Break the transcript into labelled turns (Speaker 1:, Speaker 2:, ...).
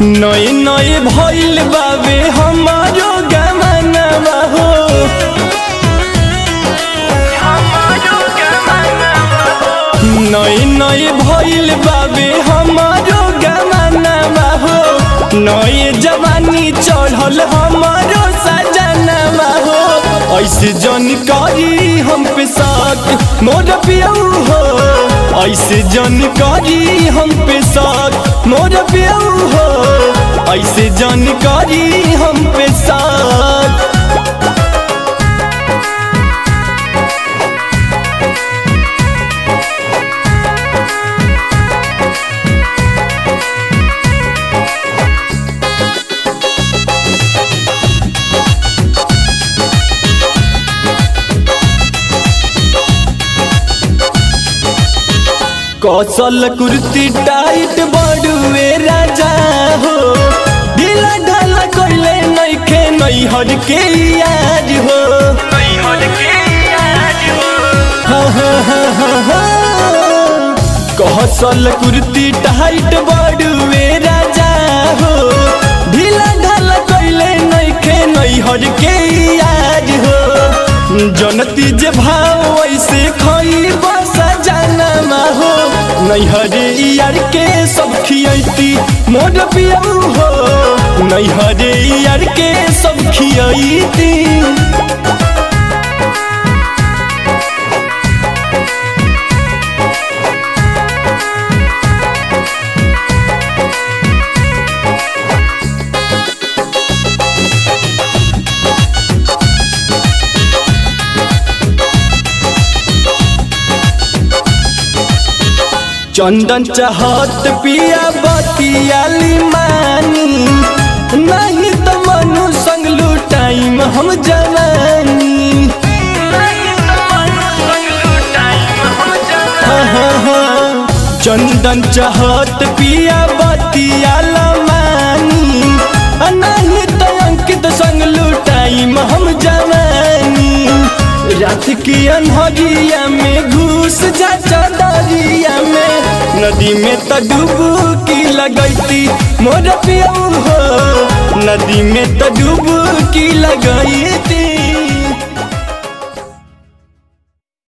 Speaker 1: नई नई भइल बावे हमारो गमनवा हो नई नई भइल बावे हमारो गमनवा हो नई जवानी चढ़ल हमारो सजनवा हो ऐसे जानकारी हम पे साथ मोर पियऊ हो ऐसे जानकारी हम पे साथ मोर पियऊ हो ऐसे जानकारी हम पे साथ कौशल कुर्ती टाइट बड़ुए राजा हो ढीला ढाला कोइले नइखे नैहर के याद हो हाँ, हाँ, हाँ, हाँ, हाँ। कौशल कुर्ती टाइट बड़ुए राजा हो ढीला ढाला कोइले नइखे नैहर के याद हो जनती जे भाव ऐसे खई बसा जाना हो नैहरे यार के सब खियती मोर पियऊ हो नैहरे यार के सब खियती चंदन चाहत पिया बतियाली मानी नहीं तो मनु संग लुटाइम हम जवानी हाँ, हाँ, हाँ। चंदन चाहत पिया बतियाला मानी आ नहीं तो अंकित संग लुटाइम हम जवानी रात की अनहरिया में घुस जा चदरिया में नदी में तो डुबकी लगैती मोर पियऊ हो नदी में तो डुबकी लगैती